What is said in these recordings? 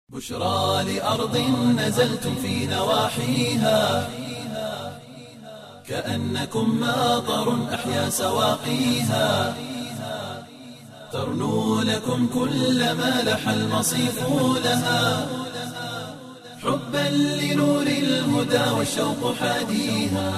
بشرى لأرض نزلتم في نواحيها كأنكم ماطر أحيا سواقيها ترنو لكم كل ما لح المصيف لها حبا لنور الهدى والشوق حاديها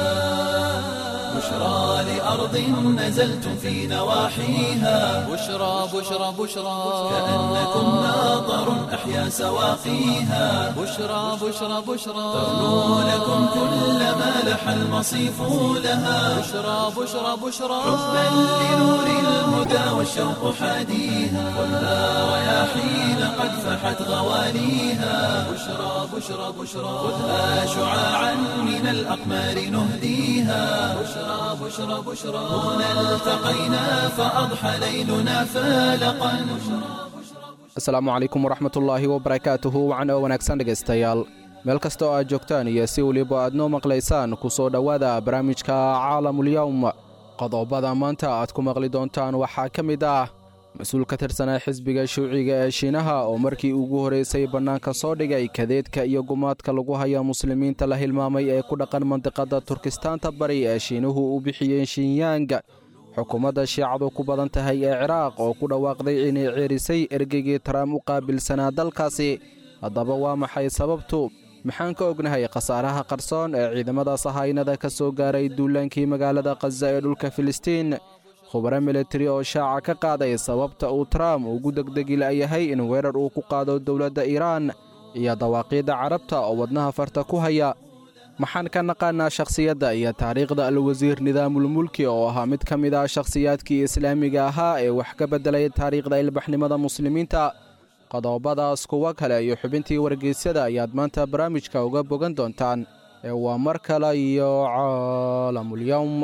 بشرى لأرض نزلتم في نواحيها بشرى بشرى بشرى كأنكم ماطر أحيا سواقيها بشرى بشرى بشرى ترنو لكم كل ما لح المصيف لها بشرى بشرى بشرى حبا لنور الهدى والشوق حاديها خذها رياحين قد فحت غواليها بشرى بشرى بشرى خذها شعاعا من الأقمار نهديها بشرى بشرى بشرى هنا التقينا فأضحى ليلنا فالقا asalaamu calaykum waraxmatullaahi wabarakaatuhu wacan oo wanaagsan dhegaystayaal meel kasta oo aad joogtaan iyo si weliba aad noo maqlaysaan ku soo dhowaada barnaamijka caalamulyowm qodobada maanta aad ku maqli doontaan waxaa ka mid ah mas-uul ka tirsanaa xisbiga shuuciga ee shiinaha oo markii ugu horraysay bannaanka soo dhigay kadeedka iyo gumaadka lagu haya muslimiinta la hilmaamay ee ku dhaqan mandiqadda turkistaanta bari ee shiinuhu u bixiyeen shinyang xukuumadda shiicadu ku badan tahay ee ciraaq oo ku dhawaaqday inay ceerisay ergeygii taraam u qaabilsanaa dalkaasi haddaba waa maxay sababtu maxaan ka ognahay khasaaraha qarsoon ee ciidamada sahaynada ka soo gaaray duulaankii magaalada khaza ee dhulka filistiin khubaro militari oo shaaca ka qaaday sababta uu taraam ugu degdegi la'yahay in weerar uu ku qaado dowladda iiraan iyo dawaaqiidda carabta oo wadnaha farta ku haya maxaan ka naqaanaa shakhsiyadda iyo taariikhda alwasiir nidaamulmulki oo ahaa mid ka mid ah shakhsiyaadkii islaamiga ahaa ee wax ka beddelay taariikhda ilbaxnimada muslimiinta qodobadaas kuwo kale iyo xubintii wargeysyada ayaad maanta barnaamijka uga bogan doontaan ee waa mar kale iyo caalamulyowm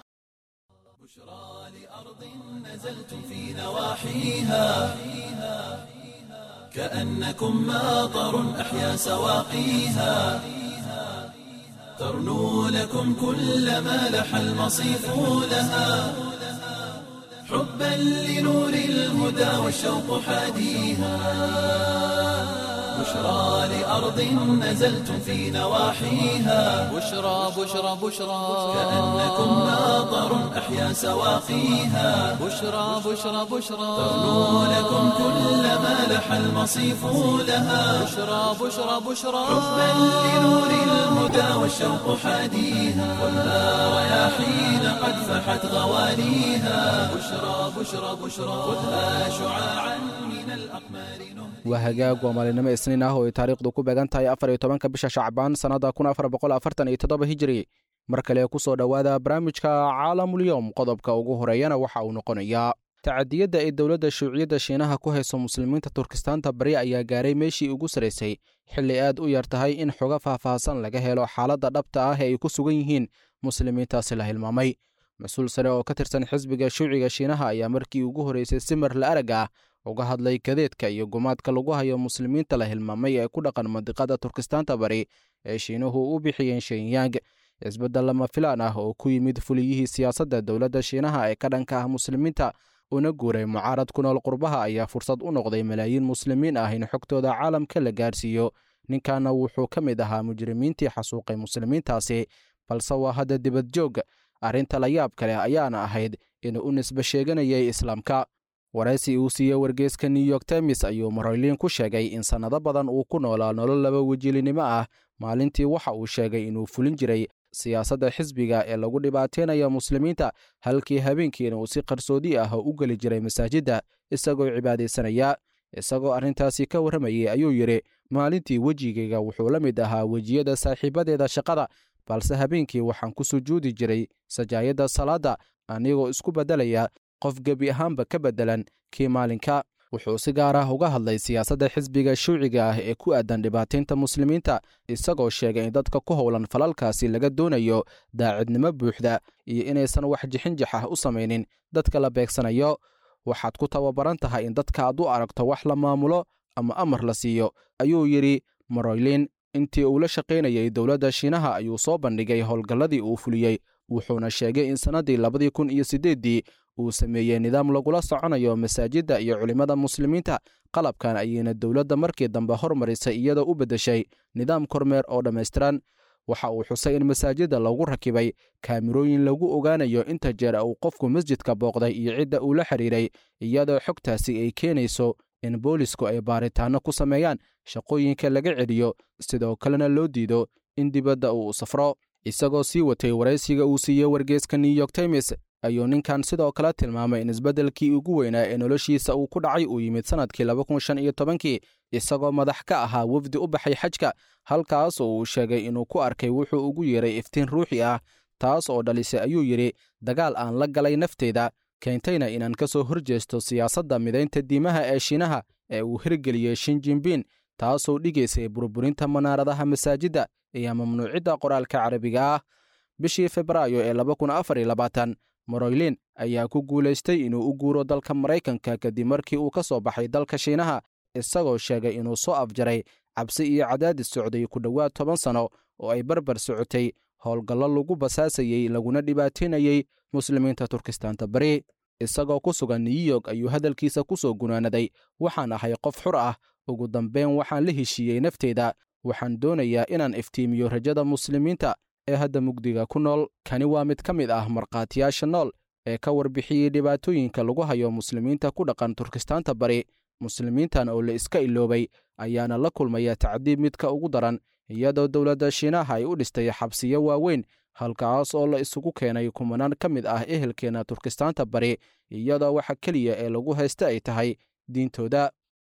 نزلتم في نواحيها كأنكم ماطر أحيا سواقيها ترنو لكم كل ما لح المصيف لها حبا لنور الهدى والشوق حاديها بشرى لأرض نزلتم في نواحيها بشرى بشرى بشرى كأنكم ماطر أحيا سواقيها بشرى بشرى بشرى ترنو لكم كل ما لح المصيف لها بشرى بشرى بشرى حبا لنور الهدى والشوق حاديها خذها رياحين قد فحت غواليها بشرى بشرى بشرى خذها شعاعا من الأقمار نهديها waa hagaag waa maalinimo isniin ah oo ay taariikhdu ku beegan tahay afar iyo tobanka bisha shacbaan sannadda kun afar boqol afartan iyo toddoba hijiri mar kale ku soo dhowaada barnaamijka caalamulyowm qodobka ugu horeeyana waxa uu noqonayaa tacadiyadda ay dowladda shuuciyadda shiinaha ku hayso muslimiinta turkistaanta bari ayaa gaaray meeshii ugu saraysay xilli aad u yar tahay in xogo faahfaahsan laga helo xaaladda dhabta ah ee ay ku sugan yihiin muslimiintaasi la hilmaamay mas-uul sare oo ka tirsan xisbiga shuuciga shiinaha ayaa markii ugu horraysay simar la arag ah uga hadlay kadeedka iyo gumaadka lagu hayo muslimiinta la hilmaamay ee ku dhaqan mandiqada turkistaanta bari ee shiinuhu u bixiyeen shenyang isbeddel lama filaan ah oo ku yimid fuliyihii siyaasadda dowladda shiinaha ee ka dhanka ah muslimiinta una guuray mucaarad ku nool qurbaha ayaa fursad u noqday malaayiin muslimiin ah in xogtooda caalamka la gaarsiiyo ninkanna wuxuu ka mid ahaa mujrimiintii xasuuqay muslimiintaasi balse waa hadda dibad joog arrinta la yaab kale ayaana ahayd inuu u nisbe sheeganayay islaamka waraysi uu siiyey wargeyska new york times ayuu maroylin ku sheegay in sannado badan uu ku noolaa nolol laba wejilinimo ah maalintii waxa uu sheegay inuu fulin jiray siyaasadda xisbiga ee lagu dhibaateynayo muslimiinta halkii habeenkiina uu si qarsoodi ah u geli jiray masaajidda isagoo cibaadaysanaya isagoo arrintaasi ka warramayay ayuu yidhi maalintii wejigayga wuxuu la mid ahaa wejiyada saaxiibadeeda shaqada balse habeenkii waxaan ku sujuudi jiray sajaayadda salaadda anigoo isku beddelaya qof gebi ahaanba ka beddelan kii maalinka wuxuu si gaar ah uga hadlay siyaasadda xisbiga shuuciga ah ee ku aadan dhibaataynta muslimiinta isagoo sheegay in dadka ku howlan falalkaasi laga doonayo daacidnimo buuxda iyo inaysan wax jixinjix ah u samaynin dadka la beegsanayo waxaad ku tababaran tahay in dadka aad u aragto wax la maamulo ama amar la siiyo ayuu yidhi maroylin intii uu la shaqaynayay dowladda shiinaha ayuu soo bandhigay howlgalladii uu fuliyey wuxuuna sheegay in sannaddii labadii kun iyo siddeeddii uu sameeyey nidaam lagula soconayo masaajidda iyo culimmada muslimiinta qalabkan ayayna dowladda markii dambe hormarisay iyadoo u beddeshay nidaam kormeer oo dhammaystiran waxa uu xusay in masaajidda lagu rakibay kaamirooyin lagu ogaanayo inta jeer uu qofku masjidka booqday iyo cidda uu la xidhiiray iyadoo xogtaasi ay keenayso in boolisku ay baaritaanno ku sameeyaan shaqooyinka laga celiyo sidoo kalena loo diido in dibadda uu safro isagoo sii watay waraysiga uu siiyey wargeeska new york times ayuu ninkan sidoo kale tilmaamay in isbeddelkii ugu weynaa ee noloshiisa uu ku dhacay uu yimid sannadkii kii isagoo madax ka ahaa wafdi u baxay xajka halkaas oo uu sheegay inuu ku arkay wuxuu ugu yeeray iftiin ruuxi ah taas oo dhalisay ayuu yidhi dagaal aan la galay nafteyda keentayna inaan ka soo horjeesto siyaasadda midaynta diimaha ee shiinaha ee uu hirgeliyey shinjinbin taasoo dhigaysay burburinta manaaradaha masaajidda iyo mamnuucidda qoraalka carabiga ah bishii febraayo ee moroylin ayaa ku guulaystay inuu u guuro dalka maraykanka kadib markii uu ka soo baxay dalka shiinaha isagoo sheegay inuu soo afjaray cabsi iyo cadaadis socday ku dhowaad toban sanno oo ay barbar socotay howlgallo lagu basaasayey laguna dhibaataynayey muslimiinta turkistaanta bari isagoo ku sugan new york ayuu hadalkiisa ku soo gunaanaday waxaan ahay qof xur ah ugu dambeyn waxaan la heshiiyey nafteyda waxaan doonayaa inaan iftiimiyo rajada muslimiinta ee hadda mugdiga ku nool kani waa mid ka mid ah markhaatiyaasha nool ee ka warbixiyey dhibaatooyinka lagu hayo muslimiinta ku dhaqan turkistaanta bari muslimiintan oo la iska iloobay ayaana la kulmaya tacdiib midka ugu daran iyadoo dowladda shiinaha ay u dhistay xabsiyo waaweyn halkaas oo la isugu keenay kumanaan ka mid ah ehelkeenna turkistaanta bari iyadoo waxa keliya ee lagu haysta ay tahay diintooda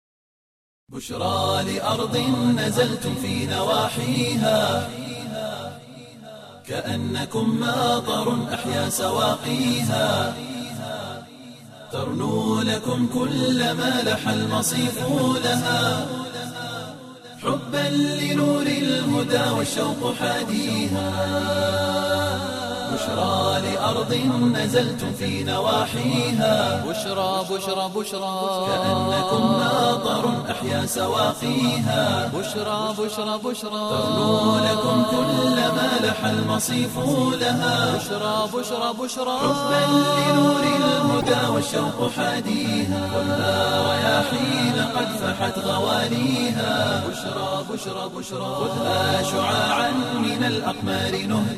بشرى لأرض نزلتم في نواحيها كأنكم ماطر أحيا سواقيها ترنو لكم كل ما لح المصيف لها حبا لنور الهدى والشوق حاديها بشرى لأرض نزلتم في نواحيها بشرى بشرى بشرى كأنكم ماطر أحيا سواقيها بشرى بشرى بشرى ترنو لكم كل ما لح المصيف لها بشرى بشرى بشرى حبا لنور الهدى والشوق حاديها خذها رياحين قد فحت غواليها بشرى بشرى بشرى خذها شعاعا من الأقمار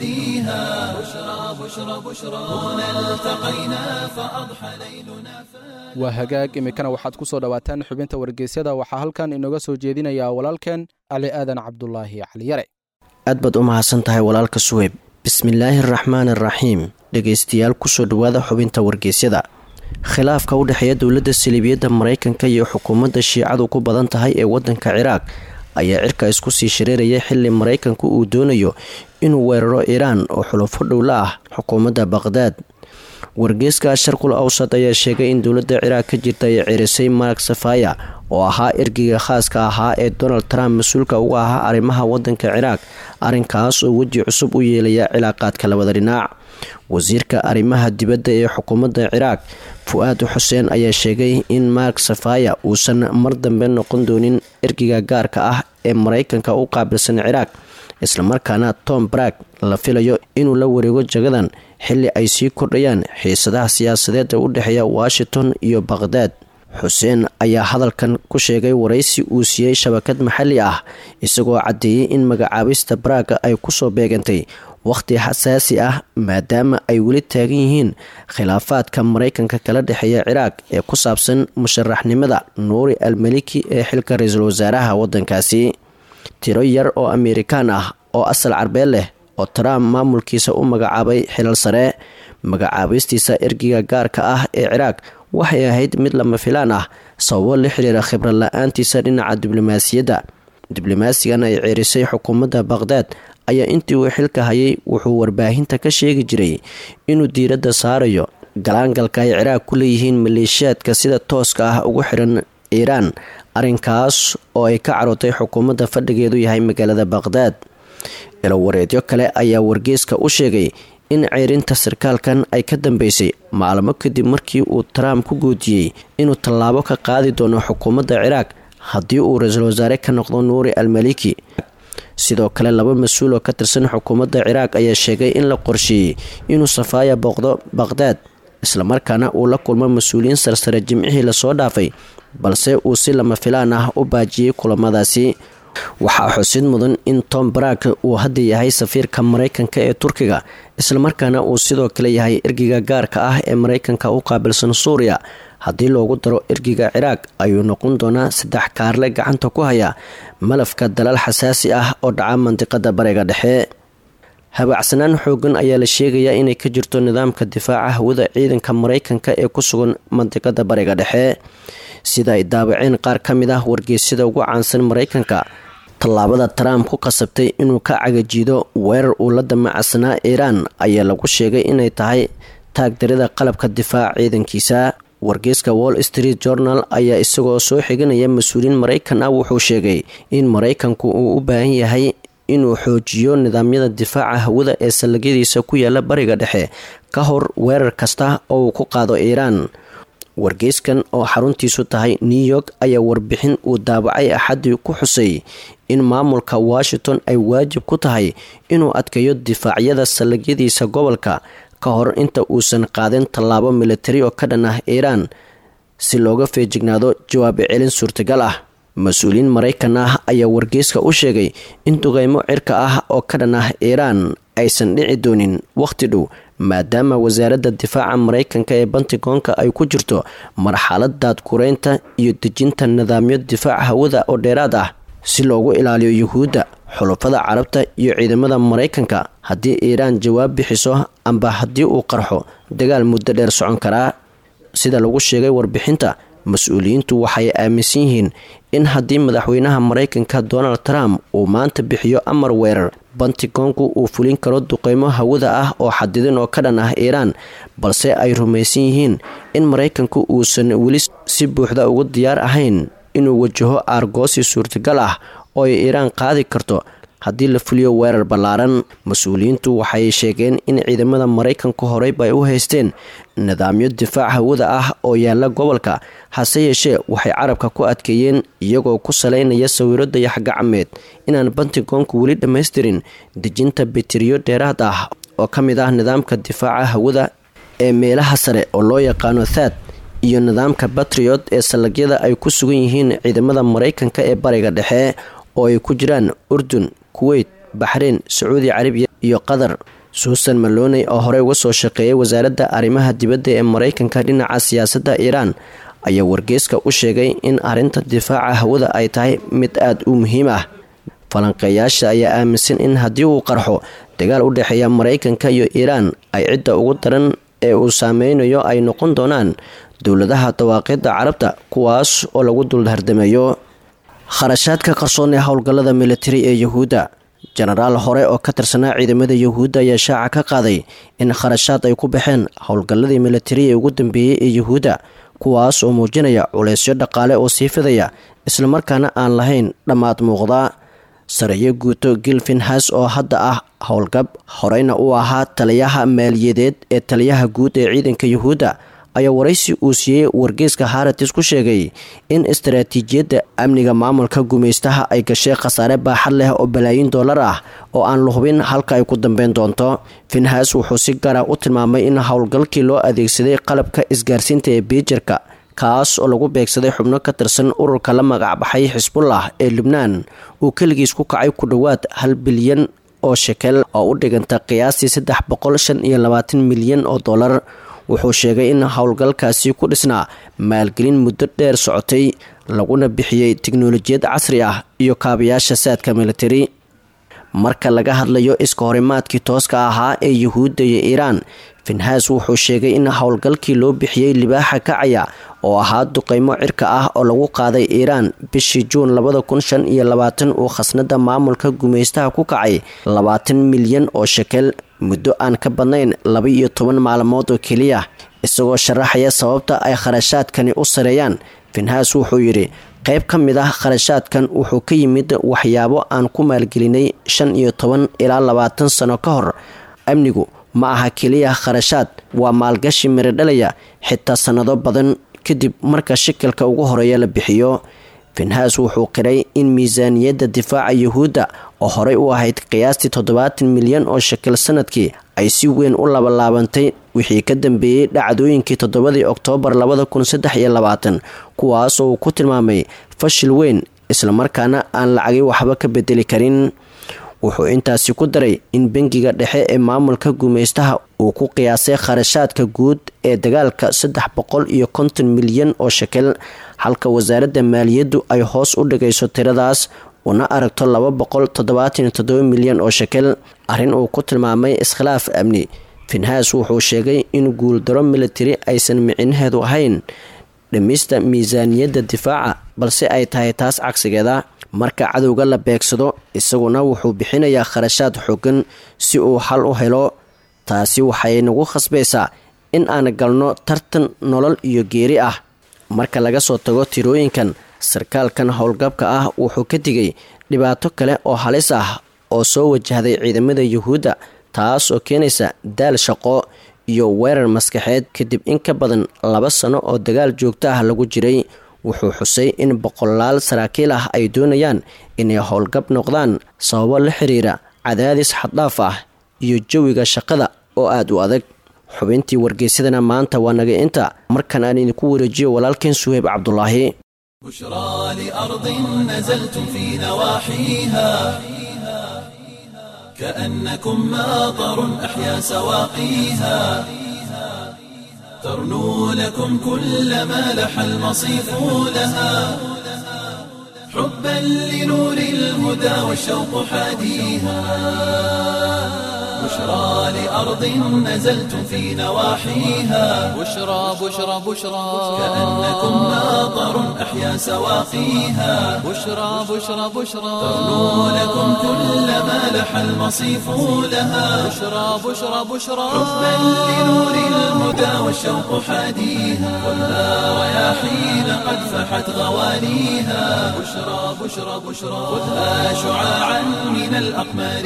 نهديها بشرى بشرى بشرى هنا التقينا فأضحى ليلنا waa hagaag iminkana waxaad ku soo dhowaataan xubinta wargeysyada waxaa halkan inooga soo jeedinayaa walaalkeen cali aadan cabdulaahi cali yare aad baad u mahadsan tahay walaalka suweyb bismillaahi araxmaan araxiim dhegaystayaal kusoo dhowaada xubinta wargeysyada khilaafka u dhexeeya dowladda saliibiyadda maraykanka iyo xukuumadda shiicadu ku badan tahay ee waddanka ciraaq ayaa cirka isku sii shareeraya xili maraykanku uu doonayo inuu weeraro iiraan oo xulufo dhowla ah xukuumadda baqhdaad wargeeska sharqul awsad ayaa sheegay in dowladda ciraaq ka jirta ay cerisay mark safaya oo ahaa ergeyga khaaska ahaa ee donald trump mas-uulka uga ahaa arrimaha wadanka ciraaq arrinkaas oo weji cusub u yeelaya cilaaqaadka labada dhinac wasiirka arrimaha dibadda ee xukuumadda ciraaq fu-aad xuseen ayaa sheegay in mark safaya uusan mar dambe noqon doonin ergeyga gaarka ah ee maraykanka u qaabilsan ciraaq islamarkaana tom brag la filayo inuu la wareego jagadan xili ay sii kordhayaan xiisadaha siyaasadeed ee u dhexeeya washington iyo baqhdaad xuseen ayaa hadalkan ku sheegay waraysi uu siiyey shabakad maxalli ah isagoo caddeeyey in magacaabista braaga ay kusoo beegantay wakhti xasaasi ah maadaama ay weli taagan yihiin khilaafaadka maraykanka kala dhexeeya ciraaq ee ku saabsan musharaxnimada nuuri almaliki ee xilka ra-iisul wasaaraha wadankaasi tiro yar oo amerikaan ah oo asal carbeed leh oo trump maamulkiisa u magacaabay xilal sare magacaabistiisa ergiga gaarka ah ee ciraaq waxay ahayd mid lama filaan ah sababo la xiriira khibrad la-aantiisa dhinaca diblomaasiyadda diblomaasigan ay ceerisay xukuumadda baqhdaad ayaa intii uu xilka hayay wuxuu warbaahinta ka sheegi jiray inuu diiradda saarayo galaangalka ay ciraaq ku leeyihiin maleeshiyaadka sida tooska ah ugu xiran iiraan arrinkaas oo ay ka carootay xukuumadda fadhigeedu yahay magaalada baqhdaad ilowareedyo kale ayaa wargeeska u sheegay in ceerinta sarkaalkan ay ka dambeysay maalmo kadib markii uu trump ku guudiyey inuu tallaabo ka qaadi doono xukuumadda ciraaq haddii uu ra-iisul wasaare ka noqdo nuuri almaliki sidoo kale laba mas-uul oo ka tirsan xukuumadda ciraaq ayaa sheegay in la qorsheeyey inuu safaaya booqdo baqhdaad islamarkaana uu la kulmo mas-uuliyiin sarsare jimcihii lasoo dhaafay balse uu si lama filaan ah u baajiyey kulamadaasi waxaa xusid mudan in tom barak uu hadda yahay safiirka maraykanka ee turkiga islamarkaana uu sidoo kale yahay ergiga gaarka ah ee maraykanka u qaabilsan suuriya haddii loogu daro ergiga ciraaq ayuu noqon doonaa saddex kaarle gacanta ku haya malafka dalaal xasaasi ah oo dhaca mandiqada bariga dhexe habacsanaan xoogan ayaa la sheegayaa inay ka jirto nidaamka difaaca hawada ciidanka maraykanka ee ku sugan mandiqada bariga dhexe sida ay daabaceen qaar ka mid ah wargeysyada ugu caansan maraykanka tallaabada trump ku qasabtay inuu ka cagajiido weerar uu la damacsanaa iiraan ayaa lagu sheegay inay tahay taagdarida qalabka difaaca ciidankiisa wargeyska wall street journal ayaa isagoo soo xiganaya mas-uuliyiin maraykan ah wuxuu sheegay in maraykanku uu u baahan yahay inuu xoojiyo nidaamyada difaaca hawada ee sallagyadiisa ku yaala bariga dhexe ka hor weerar kasta oo uu ku qaado iiraan wargeyskan oo xaruntiisu tahay new york ayaa warbixin uu daabacay axadii ku xusay in maamulka washington ay waajib ku tahay inuu adkeeyo difaacyada sallagyadiisa gobolka ka hor inta uusan qaadin tallaabo militari oo ka dhan ah iiraan si looga feejignaado jawaab celin suurtagal ah mas-uuliyiin maraykan ah ayaa wargeyska u sheegay in duqeymo cirka ah oo ka dhan ah iiraan aysan dhici doonin wakhti dhow maadaama wasaaradda difaaca maraykanka ee bantigoonka ay ku jirto marxalad daadkureynta iyo dejinta nidaamyo difaac hawada oo dheeraad ah si loogu ilaaliyo yuhuudda xulufada carabta iyo ciidamada maraykanka haddii iiraan jawaab bixiso amba haddii uu qarxo dagaal muddo dheer socon karaa sida lagu sheegay warbixinta mas-uuliyiintu waxay aaminsan yihiin in haddii madaxweynaha maraykanka donald trump uu maanta bixiyo amar weerar bantigoonku uu fulin karo duqeymo hawada ah oo xadidin oo ka dhan ah iiraan balse ay rumaysan yihiin in maraykanku uusan weli si buuxda ugu diyaar ahayn inuu wajaho aargoosi suurtagal ah oo ay iiraan qaadi karto haddii la fuliyo weerar ballaaran mas-uuliyiintu waxay sheegeen in ciidamada maraykanku horeyba ay u haysteen nidaamyo difaac hawada ah oo yaala gobolka hase yeeshee waxay carabka ku adkeeyeen iyagoo ku saleynaya sawiro dayaxgacmeed inaan bantigoonku weli dhammaystirin dejinta bitiriyo dheeraad ah oo ka mid ah nidaamka difaaca hawada ee meelaha sare oo loo yaqaano thad iyo nidaamka batriot ee sallagyada ay ku sugan yihiin ciidamada maraykanka ee bariga dhexe oo ay ku jiraan urdun kuweyt baxreyn sacuudi carabiya iyo qatar suusan maloney oo horey uga soo shaqeeyay wasaaradda arrimaha dibadda ee maraykanka dhinaca siyaasadda iiraan ayaa wargeyska u sheegay in arrinta difaaca hawada ay tahay mid aada u muhiim ah falanqeeyaasha ayaa aaminsan in haddii uu qarxo dagaal u dhexeeya maraykanka iyo iiraan ay cidda ugu daran ee uu saameynayo ay noqon doonaan dowladaha dawaaqidda carabta kuwaas oo lagu dulhardameeyo kharashaadka qarsoon ee howlgallada militari ee yuhuudda jenaraal hore oo ka tirsanaa ciidamada yuhuudda ayaa shaaca ka qaaday in kharashaad ay ku baxeen howlgalladii militari ee ugu dambeeyey ee yuhuudda kuwaas oo muujinaya culeysyo dhaqaale oo sii fidaya islamarkaana aan lahayn dhammaad muuqda sareeyo guuto gilfinhas oo hadda ah howlgab horeyna uu ahaa taliyaha maaliyadeed ee taliyaha guud ee ciidanka yuhuudda ayaa waraysi uu siiyey wargeyska haratis ku sheegay in istaraatiijiyadda amniga maamulka gumaystaha ay gashay khasaare baaxad leh oo balaayin dollar ah oo aan la hubin halka ay ku dambeyn doonto finhas wuxuu si gaara u tilmaamay in howlgalkii loo adeegsaday qalabka isgaarsiinta ee biijarka kaas oo lagu beegsaday xubno ka tirsan ururka la magacbaxay xisbullah ee lubnaan uu keligiis ku kacay ku dhowaad hal bilyan oo shekel oo u dhiganta qiyaastii saddex boqol shan iyo labaatan milyan oo dollar wuxuu sheegay in howlgalkaasi ku dhisnaa maalgelin muddo dheer socotay laguna bixiyey tiknolojiyad casri ah iyo kaabayaasha saadka militari marka laga hadlayo iska horimaadkii tooska ahaa ee yuhuudda iyo iiraan finhas wuxuu sheegay in howlgalkii loo bixiyey libaaxa kacaya oo ahaa duqeymo cirka ah oo lagu qaaday iiraan bishii juun labada kun shan iyo labaatan uu khasnada maamulka gumaystaha ku kacay labaatan milyan oo shekel muddo aan ka badnayn laba iyo toban maalmood oo keliya isagoo sharaxaya sababta ay kharashaadkani u sareeyaan finhas wuxuu yidhi qayb ka mid ah kharashaadkan wuxuu ka yimid waxyaabo aan ku maalgelinay shan iyo toban ilaa labaatan sano ka hor amnigu ma aha keliya kharashaad waa maalgashi miradhalaya xitaa sannado badan kadib marka shikilka ugu horeeya la bixiyo finhas wuxuu qiray in miisaaniyadda difaaca yuhuudda oo horey u ahayd qiyaastii toddobaatan milyan oo shakil sanadkii ay si weyn u labalaabantay wixii ka dambeeyey dhacdooyinkii toddobadii oktoobar labada kun saddex iyo labaatan kuwaas oo uu ku tilmaamay fashil weyn islamarkaana aan lacagay waxba ka bedeli karin wuxuu intaasi ku daray in bangiga dhexe ee maamulka gumaystaha uu ku qiyaasay kharashaadka guud ee dagaalka saddex boqol iyo konton milyan oo shekel halka wasaaradda maaliyaddu ay hoos u dhigayso tiradaas una aragto laba boqol toddobaatan iyo toddoba milyan oo shekel arrin uu ku tilmaamay iskhilaaf amni finhaas wuxuu sheegay in guuldaro militari aysan micinaheedu ahayn dhimista miisaaniyadda difaaca balse ay tahay taas cagsigeeda marka cadowga la beegsado isaguna wuxuu bixinayaa kharashaad xoogan si uu xal u helo taasi waxay nagu khasbaysaa in aan galno tartan nolol iyo geeri ah marka laga soo tago tirooyinkan sarkaalkan howlgabka ah wuxuu ka digay dhibaato kale oo halis ah oo soo wajahday ciidamada yuhuudda taas oo keenaysa daal shaqo iyo weerar maskaxeed kadib in ka badan laba sano oo dagaal joogto ah lagu jiray wuxuu xusay in boqolaal saraakiil ah ay doonayaan inay howlgab noqdaan sababo la xiriira cadaadis xaddhaaf ah iyo jawiga shaqada oo aada u adag xubintii wargeysadana maanta waa naga inta markan aan idinku wareejiyo walaalkeen suheyb cabdulaahi بشرى لأرض نزلتم في نواحيها كأنكم ماطر أحيا سواقيها ترنو لكم كل ما لح المصيف لها حبا لنور الهدى والشوق حاديها بشرى لأرض نزلتم في نواحيها بشرى بشرى بشرى كأنكم ماطر أحيا سواقيها بشرى بشرى بشرى ترنو لكم كل ما لح المصيف لها بشرى بشرى بشرى حبا لنور الهدى والشوق حاديها ولا رياحين قد فحت غوانيها بشرى بشرى بشرى خذها شعاعا من الأقمار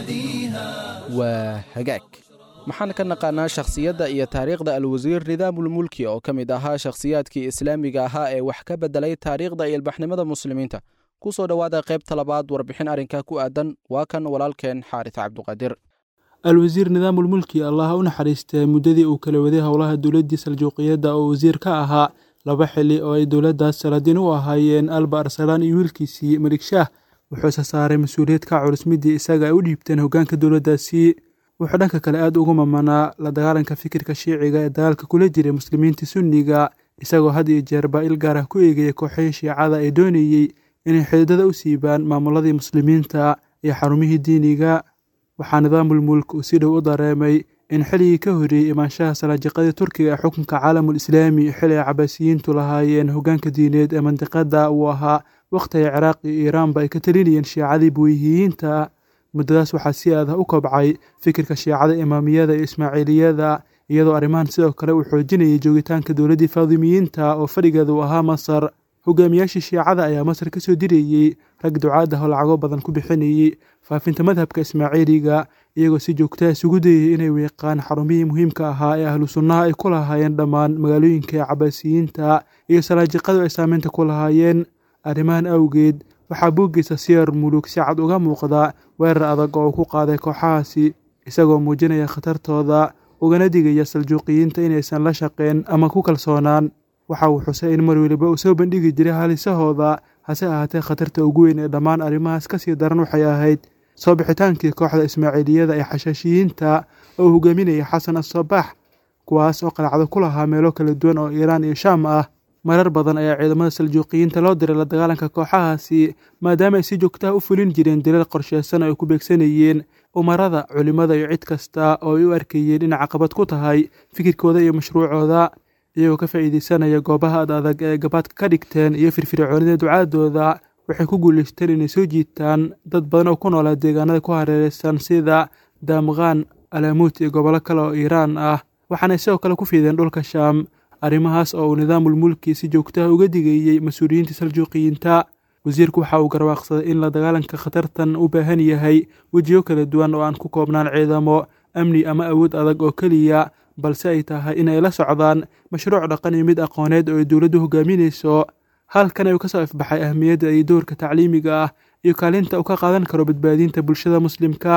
نهديها waa hagaag maxaan ka naqaanaa shakhsiyadda iyo taariikhda alwasiir nidaamulmulki oo ka mid ahaa shakhsiyaadkii islaamiga ahaa ee wax ka beddelay taariikhda iyo ilbaxnimada muslimiinta ku soo dhowaada qaybta labaad warbixin arrinkaa ku aadan waa kan walaalkeen xaaris cabduqaadir alwasiir nidaamulmulki allah u naxariistee muddadii uu kala waday howlaha dowladdii saljuuqiyadda oo wasiir ka ahaa laba xili oo ay dowladdaas saladin u ahaayeen alba arsalaan iyo wiilkiisii malik shaah wuxuuse saaray mas-uuliyad ka culus midii isaga ay u dhiibteen hoggaanka dowladdaasi wuxuu dhanka kale aad ugu mamanaa la dagaalanka fikirka shiiciga ee dagaalka kula jiray muslimiinta sunniga isagoo had iyo jeer baa il gaar ah ku eegaya kooxihii shiicada ee doonayey inay xididada u siibaan maamuladii muslimiinta iyo xarumihii diiniga waxaa nidaamulmulk uu si dhow u dareemay in xilligii ka horreeyey imaanshaha salaajiqadii turkiga ee xukunka caalamul islaami xili ay cabaasiyiintu lahaayeen hoggaanka diineed ee mandiqadda uu ahaa wakhti ay ciraaq iyo iiraanba ay ka talinayeen shiicadii buuyihiyiinta muddadaas waxaa si adah u kobcay fikirka shiicada imaamiyada iyo ismaaciiliyada iyadoo arrimahan sidoo kale uu xoojinayay joogitaanka dowladdii faadimiyiinta oo fadhigeeda uu ahaa masar hogaamiyaashii shiicada ayaa masar ka soo dirayey rag ducaad ah oo lacago badan ku bixinayey faafinta madhabka ismaaciiliga iyagoo si joogtaa isugu dayay inay weeqaan xarumihii muhiimka ahaa ee ahlu sunnaha ay ku lahaayeen dhammaan magaalooyinka ee cabaasiyiinta iyo salaajiqadu ay saameynta ku lahaayeen arrimahan awgeed waxaa buuggiisa siyar mulug si cad uga muuqda weerar adag oo uu ku qaaday kooxahaasi isagoo muujinaya khatartooda ugana digaya saljuuqiyiinta inaysan la shaqeen ama ku kalsoonaan waxa uu xusay in mar weliba uu soo bandhigi jiray halisahooda hase ahaatee khatarta ugu weyn ee dhammaan arrimahaas ka sii daran waxay ahayd soo bixitaankii kooxda ismaaciiliyada ee xashaashiyiinta oo uu hogaaminayay xasan assabax kuwaas oo qalacdo ku lahaa meelo kala duwan oo iiraan iyo shaam ah marar badan ayaa ciidamada saljuuqiyiinta loo diray la dagaalanka kooxahaasi maadaama ay si joogtaha u fulin jireen dilal qorsheysan oo ay ku beegsanayeen umarada culimmada iyo cid kasta oo ay u arkayeen inay caqabad ku tahay fikirkooda iyo mashruucooda iyagoo ka faa'iideysanaya goobaha ad adag ee gabaadka ka dhigteen iyo firfircoonida ducaadooda waxay ku guulaysteen inay soo jiitaan dad badan oo ku noolaa deegaanada ku hareereysan sida daamqaan alaamuut iyo gobollo kale oo iiraan ah waxaanay sidoo kale ku fiideen dhulka shaam arrimahaas oo uu nidaamulmulki si joogtaha uga digeeyey mas-uuliyiinta saljuuqiyiinta wasiirku waxa uu garwaaqsaday in la dagaalanka khatartan u baahan yahay wejiyo kala duwan oo aan ku koobnaan ciidamo amni ama awood adag oo keliya balse ay tahay in ay la socdaan mashruuc dhaqan iyo mid aqooneed oo ay dowladdu hogaaminayso halkan ayuu ka soo ifbaxay ahmiyadda iyo doorka tacliimiga ah iyo kaalinta uu ka qaadan karo badbaadinta bulshada muslimka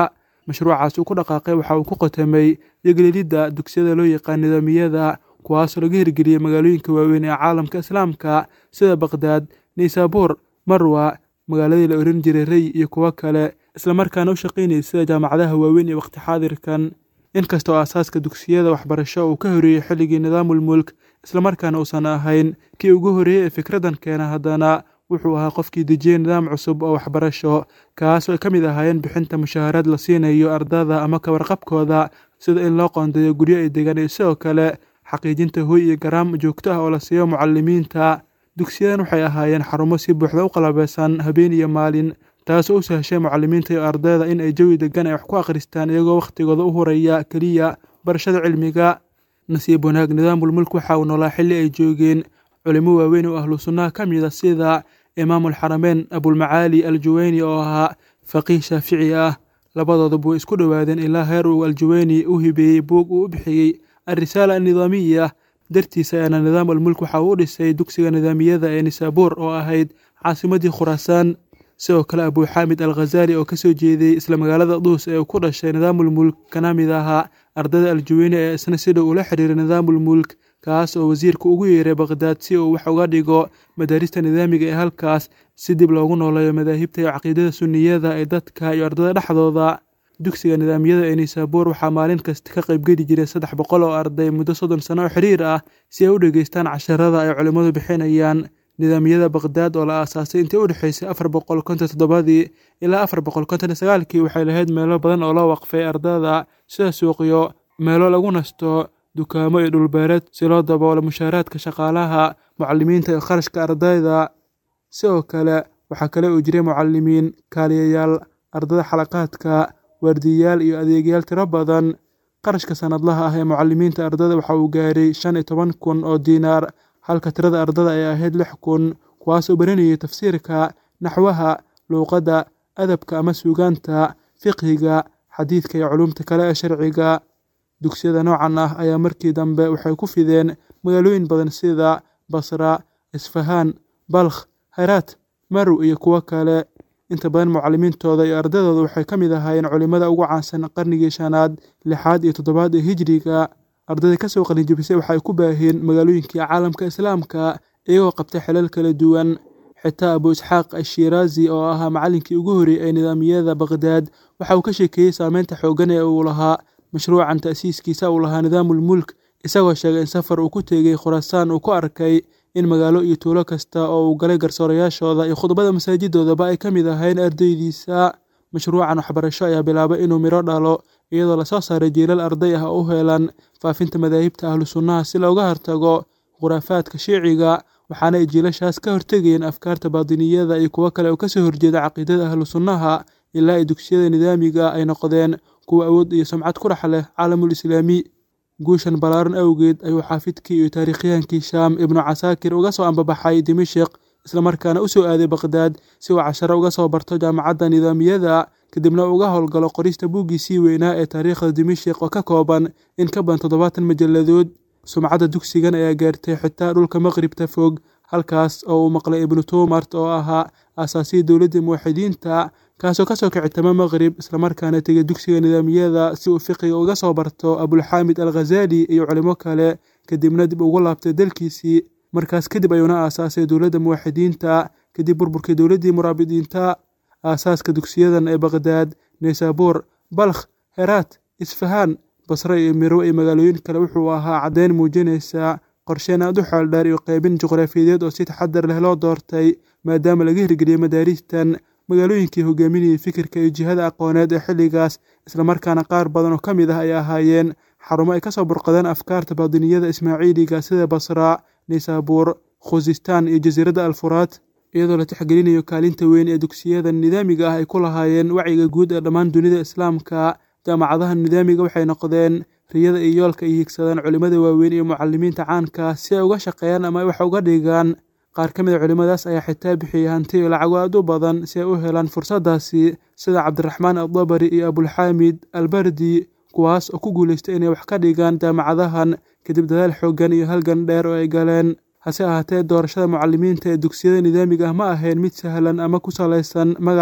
mashruucaas uu ku dhaqaaqay waxa uu ku qotamay yogelelidda dugsiyada loo yaqaan nidaamiyada kuwaasoo laga hirgeliyey magaalooyinka waaweyn ee caalamka islaamka sida baqhdaad naysaabuur marwa magaaladii la oran jiray rey iyo kuwo kale islamarkaana u shaqaynayay sida jaamacadaha waaweyn ee waqti xaadirkan inkastoo aasaaska dugsiyada waxbarasho uu ka horeeyey xilligii nidaamul mulk islamarkaana uusan ahayn kii ugu horreeyey ee fikraddan keena haddana wuxuu ahaa qofkii dejiyey nidaam cusub oo waxbarasho kaasoo ay ka mid ahaayeen bixinta mushaaharaad la siinayo ardada ama kawarqabkooda sida in loo qoondeeyo guryo ay degaan iyo sidoo kale xaqiijinta hoy iyo garaam joogto ah oo la siiyo mucalimiinta dugsiyadan waxay ahaayeen xarumo si buuxda u qalabeysan habeen iyo maalin taasoo u sahashay mucalimiinta iyo ardayda in ay jawi degan ay wax ku akhristaan iyagoo wakhtigooda u horaya keliya barashada cilmiga nasiib wanaag nidaamul mulk waxa uu noolaa xilli ay joogeen culimo waaweyn oo ahlu sunnaha ka mid a sida imaamulxarameyn abulmacaali aljuweyni oo ahaa faqiih shaafici ah labadooduba way isku dhowaadeen ilaa heer uu aljuweyni u hibeeyey buug uu u bixiyey alrisaala annidaamiya dartiisa ayaana nidaam almulk waxa uu u dhisay dugsiga nidaamiyada ee nisaabuur oo ahayd caasimadii khuraasaan sidoo kale abuuxaamid al khazaali oo kasoo jeeday isla magaalada duus ee uu ku dhashay nidaamulmulk kana mid ahaa ardada aljuweyni ee isna si dhow ula xiriiray nidaamulmulk kaas oo wasiirka ugu yeeray baqhdaad si uu wax uga dhigo madaarista nidaamiga ee halkaas si dib loogu nooleeyo madaahibta iyo caqiidada sunniyada ee dadka iyo ardada dhexdooda dugsiga nidaamiyada ee nisaabuur waxaa maalin kasta ka qaybgeli jiray saddex boqol oo arday muddo soddon sano oo xiriir ah si ay u dhegeystaan casharada ay culimmadu bixinayaan nidaamiyada baqhdaad oo la aasaasay intii u dhexaysay afar boqol konton toddobadii ilaa afar boqol konton iyo sagaalkii waxay lahayd meelo badan oo loo waqfay ardada sida suuqyo meelo lagu nasto dukaamo iyo dhulbeereed si loo daboolo mushaaraadka shaqaalaha mucalimiinta iyo kharashka ardayda sidoo kale waxaa kale uu jiray mucalimiin kaaliyayaal ardada xalaqaadka waardiyayaal iyo adeegyaal tiro badan qarashka sanadlaha ah ee mucalimiinta ardada waxa uu gaaray shan iyo toban kun oo diinaar halka tirada ardada ay ahayd lix kun kuwaasoo baranayay tafsiirka naxwaha luuqadda adabka ama suugaanta fiqhiga xadiidka iyo culumta kale ee sharciga dugsiyada noocan ah ayaa markii dambe waxay ku fideen magaalooyin badan sida basra isfahaan balkh haraat marow iyo kuwo kale inta badan mucalimiintooda iyo ardadooda waxay ka mid ahaayeen culimmada ugu caansan qarnigii shanaad lixaad iyo toddobaad ee hijriga ardayda kasoo qalinjibisay waxay ku baaheen magaalooyinkii caalamka islaamka iyagoo qabtay xilal kala duwan xitaa abu isxaaq ashiraazi oo ahaa macallinkii ugu horreeyey ee nidaamiyada baqhdaad waxa uu ka sheekeeyey saameynta xooggan ee uu lahaa mashruucan ta'siiskiisa uu lahaa nidaamulmulk isagoo sheegay in safar uu ku tegey khuraasaan uu ku arkay in magaalo iyo tuulo kasta oo uu galay garsoorayaashooda iyo khudbada masaajidoodaba ay ka mid ahayn ardaydiisa mashruucan waxbarasho ayaa bilaabay inuu midho dhalo iyadoo lasoo saaray jiilal arday ah oo u helan faafinta madaahibta ahlu sunnaha si looga hortago khuraafaadka shiiciga waxaana ay jiilashaas ka hortegayeen afkaarta baadiniyada iyo kuwo kale oo kasoo horjeeda caqiidada ahlu sunnaha ilaa ay dugsiyada nidaamiga ay noqdeen kuwa awood iyo sumcad ku dhex leh caalamul islaami guushan ballaaran awgeed ayuu xaafidkii iyo taariikhyahankii shaam ibnu casaakir uga soo ambabaxay dimashik islamarkaana u soo aaday baqhdaad si uu casharo uga soo barto jaamacadda nidaamiyada kadibna uga howlgalo qorista buuggiisii weynaa ee taariikhda dimashik oo ka kooban in ka badan toddobaatan majalladood sumcadda dugsigan ayaa gaartay xitaa dhulka maqribta fog halkaas oo uu maqlay ibnu tuumart oo ahaa aasaasiyii dowladda muwaxidiinta kaasoo kasoo kicitama maqrib islamarkaana tegay dugsiga nidaamiyada si uu fiqiga uga soo barto abulxaamid al khazaali iyo culimo kale kadibna dib ugu laabtay dalkiisii markaas kadib ayuuna aasaasay dowladda muwaxidiinta kadib burburkii dowladdii muraabidiinta aasaaska dugsiyadan ee baqhdaad naysaabuur balkh heraat isfahaan basre iyo mirwo iyo magaalooyin kale wuxuu ahaa caddeyn muujinaysa qorsheen aad u xeeldheer iyo qeybin juqraafiyadeed oo si taxadar leh loo doortay maadaama laga hirgeliyey madaaristan magaalooyinkii hogaaminayay fikirka iyo jihada aqooneed ee xilligaas islamarkaana qaar badan oo ka mid ah ay ahaayeen xarumo ay kasoo burqadeen afkaarta baadiniyada ismaaciiliga sida basra naysaabuur khuzistaan iyo jasiiradda alfuraat iyadoo la tixgelinayo kaalinta weyn ee dugsiyada nidaamiga ah ay ku lahaayeen wacyiga guud ee dhammaan dunida islaamka jaamacadaha nidaamiga waxay noqdeen riyada iyo yoolka ay higsadaan culimmada waaweyn iyo mucalimiinta caanka si ay uga shaqeeyaan ama ay wax uga dhigaan qaar ka mid a culimmadaas ayaa xitaa bixiyey hanti iyo lacago aad u badan si ay u helaan fursaddaasi sida cabdiraxmaan addabari iyo abulxaamid albardi kuwaas oo ku guulaystay inay wax ka dhigaan jaamacadahan kadib dadaal xooggan iyo halgan dheer oo ay galeen hase ahaatee doorashada mucalimiinta ee dugsiyada nidaamiga ah ma ahayn mid sahlan ama ku salaysan magac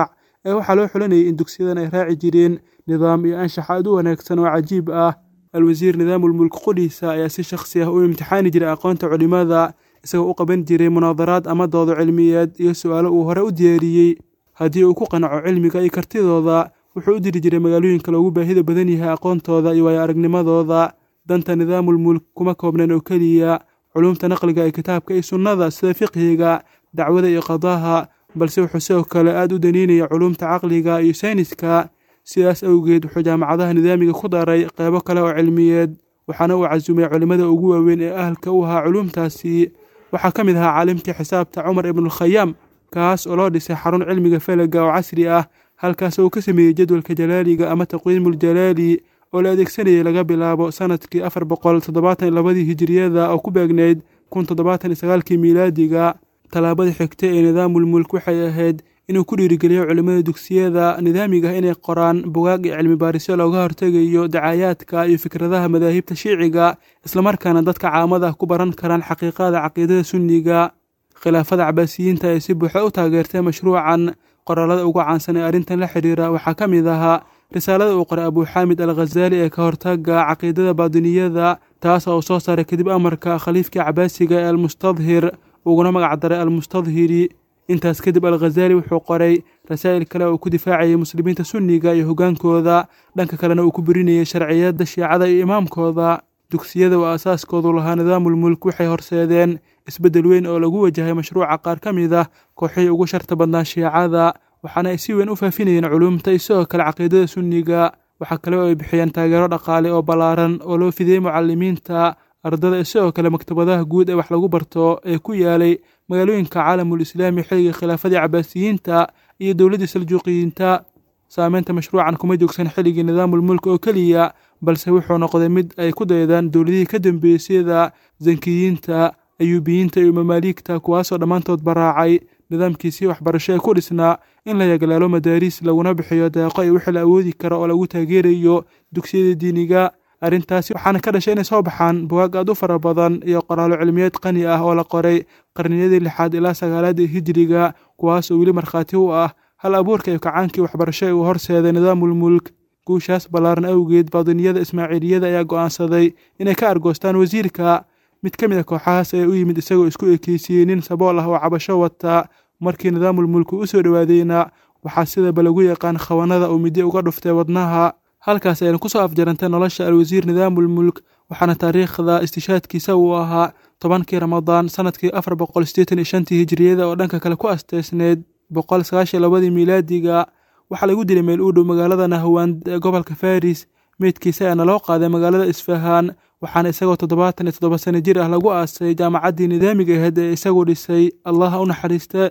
ee waxaa loo xulanayay in dugsiyadan ay raaci jireen nidaam iyo anshax aad u wanaagsan oo cajiib ah alwasiir nidaamulmulk qudhiisa ayaa si shakhsi ah u imtixaani jiray aqoonta culimmada isagoo u qaban jiray munaadaraad ama doodo cilmiyeed iyo su'aalo uu hore u diyaariyey haddii uu ku qanaco cilmiga iyo kartidooda wuxuu u diri jiray magaalooyinka loogu baahida badan yahay aqoontooda iyo waayo aragnimadooda danta nidaamulmulk kuma koobneen oo keliya culumta naqliga ee kitaabka iyo sunnada sida fiqhiga dacwada iyo qadaha balse wuxuu sidoo kale aada u daniinaya culumta caqliga iyo sayniska sidaas awgeed wuxuu jaamacadaha nidaamiga ku daray qeybo kale oo cilmiyeed waxaana uu casumay culimmada ugu waaweyn ee ahalka u ahaa culumtaasi waxaa ka mid ahaa caalimkii xisaabta cumar ibnulkhayaam kaas oo loo dhisay xarun cilmiga falaga oo casri ah halkaas oo uu ka sameeyey jadwalka jalaaliga ama taqwiimuljalaali oo la adeegsanayay laga bilaabo sanadkii afar boqol toddobaatan iyo labadii hijiriyada oo ku beegneyd kun toddobaatan iyo sagaalkii miilaadiga tallaabada xigta ee nidaamulmulk waxay ahayd inuu ku dhiirigeliyo culimmada dugsiyada nidaamiga ah inay qoraan bugaag iyo cilmi baarisyo looga hortegayo dacaayaadka iyo fikradaha madaahibta shiiciga islamarkaana dadka caamada ku baran karaan xaqiiqada caqiidada sunniga khilaafada cabaasiyiinta ee si buuxa u taageertay mashruucan qoraalada ugu caansan ee arrintan la xidhiira waxaa ka mid ahaa risaalada uu qoray abuuxaamid al khazaali ee ka hortaga caqiidada baadiniyada taas oo soo saaray kadib amarka khaliifkii cabaasiga ee almustadhir uguna magac daray almustadhiri intaas kadib al khazaali wuxuu qoray rasaa'il kale oo ku difaacayay muslimiinta sunniga iyo hoggaankooda dhanka kalena uu ku birinayay sharciyadda shiicada iyo imaamkooda dugsiyada oo aasaaskoodu lahaa nidaamulmulk waxay horseedeen isbeddel weyn oo lagu wajahay mashruuca qaar ka mid ah kooxihii ugu sharta badnaa shiicada waxaana ay si weyn u faafinayeen culumta iyo sidoo kale caqiidada sunniga waxaa kale oo ay bixiyeen taageero dhaqaale oo ballaaran oo loo fidiyey mucalimiinta ardada iyo sidoo kale maktabadaha guud ee wax lagu barto ee ku yaalay magaalooyinka caalamul islaami xilligii khilaafadii cabaasiyiinta iyo dowladdii saljuuqiyiinta saameynta mashruucan kuma joogsan xilligii nidaamulmulk oo keliya balse wuxuu noqday mid ay ku daydaan dowladihii ka dambeeyey sida zankiyiinta ayuubiyiinta iyo mamaaliigta kuwaasoo dhammaantood baraacay nidaamkiisii waxbarasho ee ku dhisnaa in la yaglaalo madaariis laguna bixiyo deeqo iyo wixii la awoodi karo oo lagu taageerayo dugsiyada diiniga arrintaasi waxaana ka dhashay inay soo baxaan bugaag aad u fara badan iyo qoraallo cilmiyeed qani ah oo la qoray qarniyadii lixaad ilaa sagaalaadii hijiriga kuwaas oo weli markhaati u ah hal abuurka iyo kacaankii waxbarasho ee uu horseeday nidaamulmulk guushaas ballaaran awgeed baadiniyada ismaaciiliyada ayaa go'aansaday inay ka argoostaan wasiirka mid ka mid a kooxahaas ayaa u yimid isagoo isku ekeysiiyey nin sabool ah oo cabasho wata markii nidaamulmulku u soo dhowaadayna waxaa sidaba lagu yaqaan khawanada uu midyo uga dhuftay wadnaha halkaas ayna ku soo afjarantay nolosha alwasiir nidaamulmulk waxaana taariikhda istishaadkiisa uu ahaa tobankii ramadaan sanadkii afar boqol sideetan iyo shantii hijiriyada oo dhanka kale ku asteysneyd boqol sagaashan labadii miilaadiga waxaa lagu dilay meel u dhow magaalada nahwand ee gobolka faris meydkiisa ayaana loo qaaday magaalada isfahaan waxaana isagoo toddobaatan iyo toddoba sano jir ah lagu aasay jaamacaddii nidaamiga ahayd ee isagu dhisay allaha u naxariista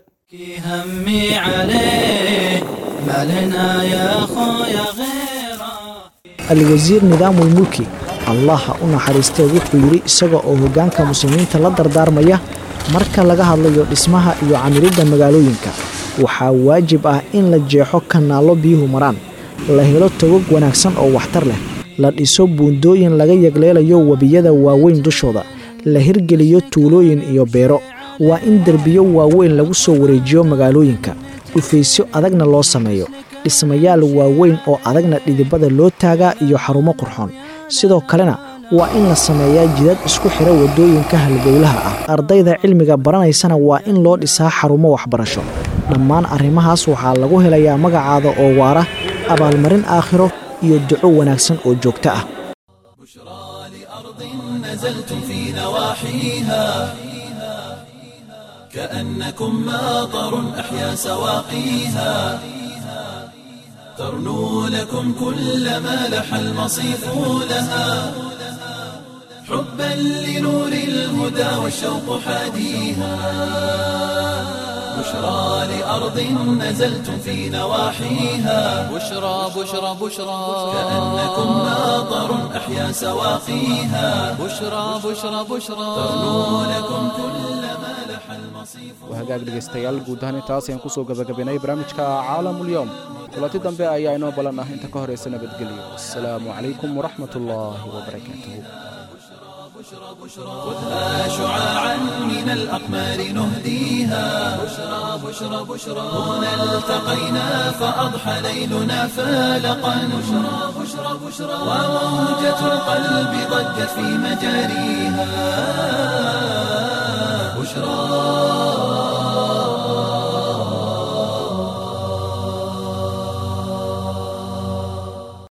همي عليه ما لنا يا خويا غيره alwasiir nidaamulmulki allaha u naxariistee wuxuu yidhi isaga oo hoggaanka muslimiinta la dardaarmaya marka laga hadlayo dhismaha iyo camiridda magaalooyinka waxaa waajib ah in la jeexo kanaallo biyuhu maraan la helo togog wanaagsan oo waxtar leh la dhiso buundooyin laga yagleelayo webiyada waaweyn dushooda la hirgeliyo tuulooyin iyo beero waa in derbiyo waaweyn lagu soo wareejiyo magaalooyinka dhufaysyo adagna loo sameeyo dhismayaal waaweyn oo adagna dhidibada loo taagaa iyo xarumo qurxoon sidoo kalena waa in la sameeyaa jidad isku xira waddooyinka halbowlaha ah ardayda cilmiga baranaysana waa in loo dhisaa xarumo waxbarasho dhammaan arrimahaas waxaa lagu helayaa magacaada oo waara abaalmarin aakhiro iyo duco wanaagsan oo joogto ah نزلتم في نواحيها كأنكم ماطر أحيا سواقيها ترنو لكم كل ما لح المصيف لها حبا لنور الهدى والشوق حاديها بشرى لأرض نزلتم في نواحيها بشرى بشرى بشرى كأنكم ماطر أحيا سواقيها بشرى بشرى بشرى ترنو لكم كل ما لح المصيف waa hagaag dhegaystayaal guud ahaan intaas ayaan kusoo gabagabaynay barnaamijka caalamulyoom kulanti dambe ayaa inoo balan ah inta ka horaysa nabadgelyo assalaamu calaykum waraxmat ullaahi wabarakaatuhu خذها شعاعا من الأقمار نهديها بشرى بشرى بشرى هنا التقينا فأضحى ليلنا فالقا بشرى بشرى بشرى وموجة القلب ضجت في مجاريها بشرى